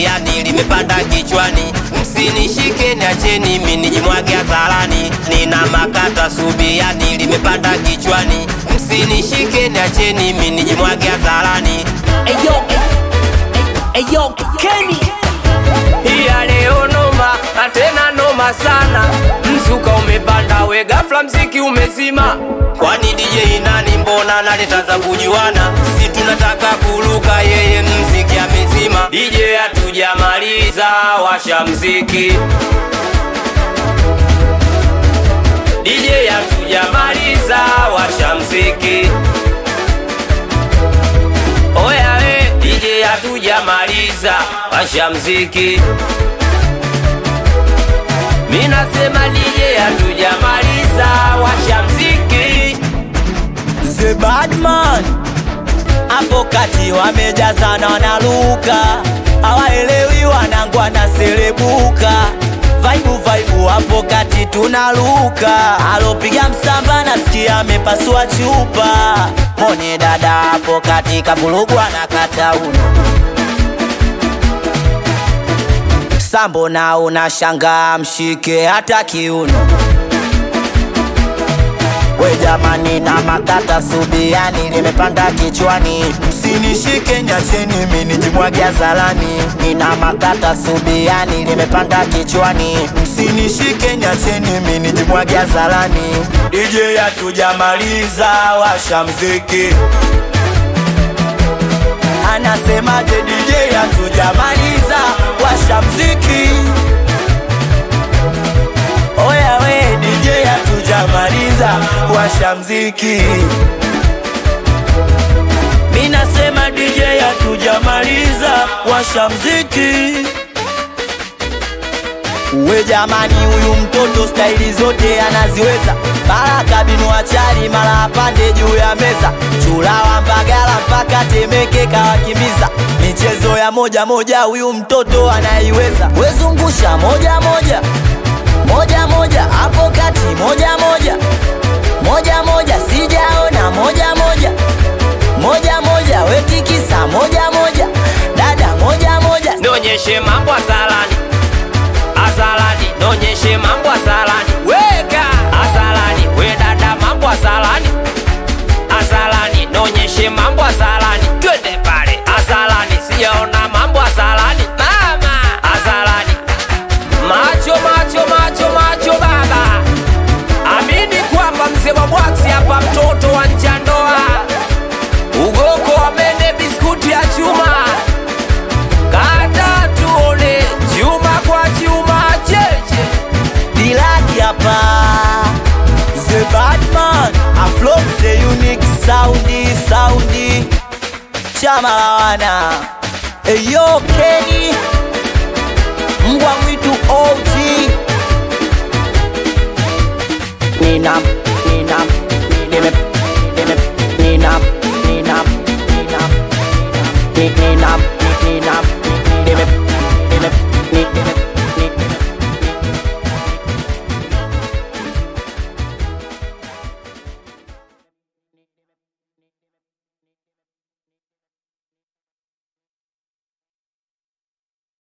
subiani limepanda kichwani, msinishike niacheni mimi nijimwage hadharani. Nina makata subiani limepanda kichwani, msinishike niacheni mimi nijimwage hadharani. Eyo, eyo, Kenny. Iya leo noma na tena noma sana, mzuka umepanda we ghafla mziki umezima. Kwani DJ nani? Mbona naleta za kujuana? Si tunataka kuruka, yeye mziki amezima. DJ hatujamaliza, washa mziki. DJ hatujamaliza, washa mziki. Oya we DJ hatujamaliza, washa mziki. Mi nasema DJ hatujamaliza, washa mziki. The Badman hapo kati wamejazana wanaluka, hawaelewi wanangu wanaselebuka. Vaibu vaibu hapo kati tunaluka, alopiga msamba nasikia amepasua chupa. Mone dada hapo kati kavurugwa na katauno sambo na unashangaa mshike hata kiuno we jamani na makata subiani limepanda kichwani msinishike nyacheni mi nijimwage hadharani nina makata subiani limepanda kichwani msinishike nyacheni mi nijimwage hadharani DJ hatujamaliza washa mziki anasemaje DJ hatujamaliza washa mziki Oya we DJ hatujamaliza washa mziki Mi nasema DJ hatujamaliza washa mziki We jamani, huyu mtoto staili zote anaziweza, mara kabinu achari, mara apande juu ya meza, chulawa Mbagala mpaka Temeke kawakimbiza, michezo ya moja moja huyu mtoto anaiweza. Wezungusha moja moja moja moja hapo kati moja moja moja moja sijaona moja moja moja moja wetikisa moja moja dada moja moja Nonyeshe mambo azalani, azalani, nonyeshe mambo azalani, weka azalani, we dada mambo azalani, azalani, nonyeshe mambo azalani, twende pale azalani, sijaona mambo azalani, mama azalani, macho macho macho macho baba, amini kwamba mzee wa bwaksi hapa, mtoto wa njandoa, ugoko amende biskuti ya chuma kata tuone chuma kwa chuma cheche Dilaki hapa The Badman Aflo the unique soundi soundi Chama la wana Eyo Kenny Mbwa mwitu OG Nina